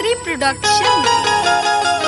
Lagri Production.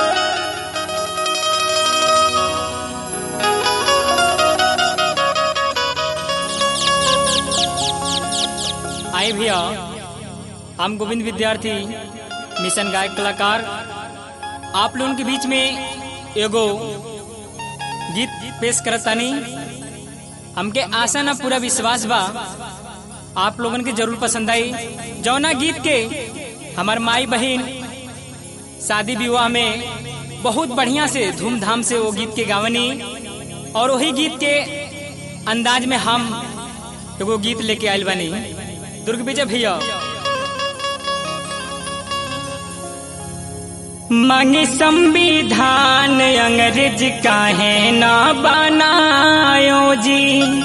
आए भैया हम गोविंद विद्यार्थी मिशन गायक कलाकार आप लोगों के बीच में एगो गीत पेश करतानी हमके आशा ना पूरा विश्वास बा आप लोगन के जरूर पसंद आई जौना गीत के हमार माई बहन शादी विवाह में बहुत बढ़िया से धूमधाम से वो गीत के गावनी और वही गीत के अंदाज में हम एगो गीत लेके आयल बानी दुर्ग विजय भैया मांगे संविधान अंग्रेज काहे न बनायो जी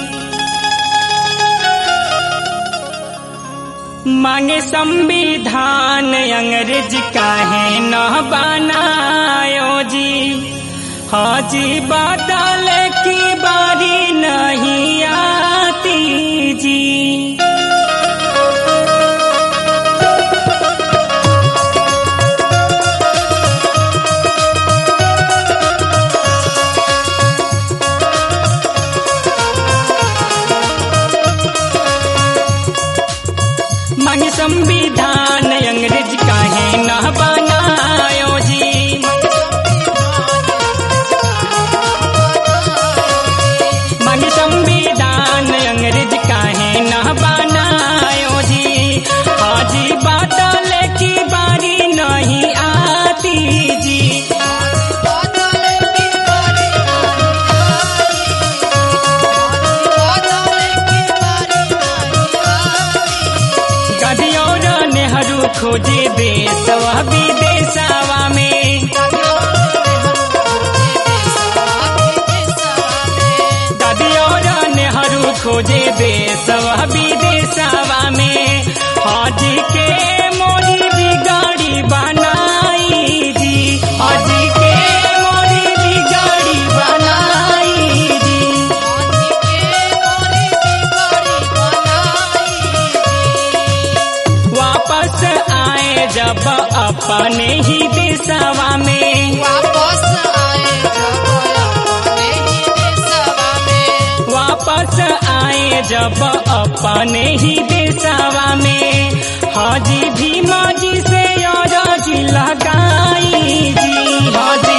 मांगे संविधान अंग्रेज काहे न बनायो जी हाजी बादल की बारी नहीं आती जी मांगे संविधान अंग्रेज काहे न बनायो जी मांगे संविधान अंग्रेज काहे न बनायो जी हाजी बादल की बारी नहीं आती जी गदियोर नेहरू खोजे देशवा विदेशवा में गदियोर नेहरू खोजे देशवा विदेशवा में हाजी के मोरी बिगाड़ी बनाई जी हाजी के मोरी बिगाड़ी बनाई जी वापस आए जब अपने ही देशवा में वापस आए जब अपने ही देशवा में हाजी भीमा जी से जी लगाई जी हाजी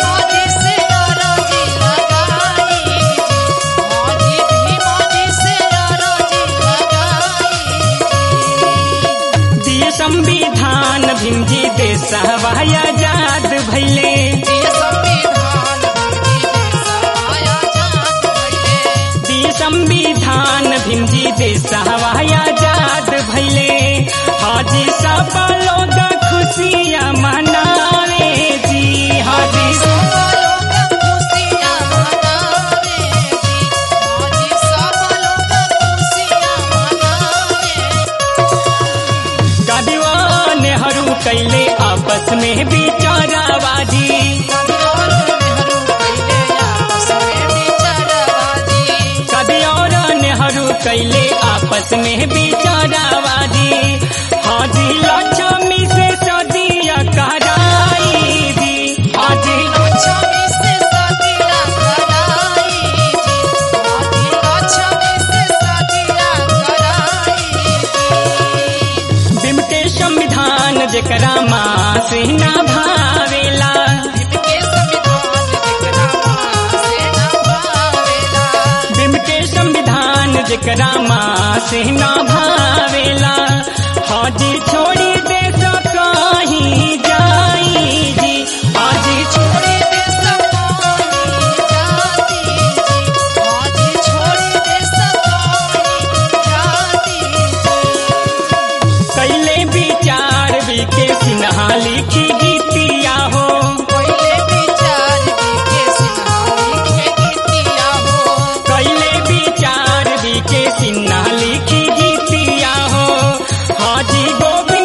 दिए संविधान भीम जी देशवा आजाद भैले दिए संविधान भीम जी देशवा आजाद भैले हाजी सब लोग खुशियाँ मनावे जी हाजी गादीवा नेहरू कैले आपस में बिचारावादी कदियोर नेहरू कैले आपस में बिचारावादी हाजी लक्ष्मी से सदिया कराई दी हाजी बिम के संविधान जेकरा माँ से ना भावेला बिम के संविधान जेकरा माँ से ना भावेला हाजी छोड़ी दे तो कहीं जाई जी हाजी छोड़ी दे कैले विचार भी के सिन्हा लिखी गीतिया हो कैले विचार भी के सिन्हा लिखी गीतिया हो हाजी गोविंद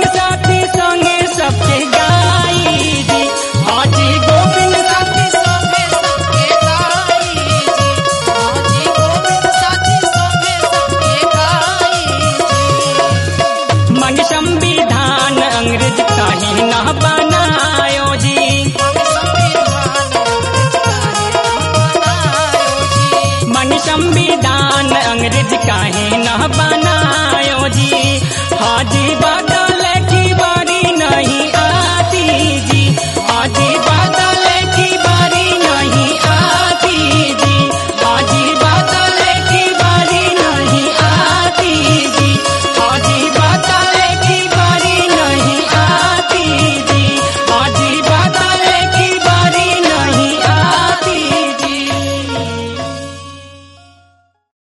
चाही ना बना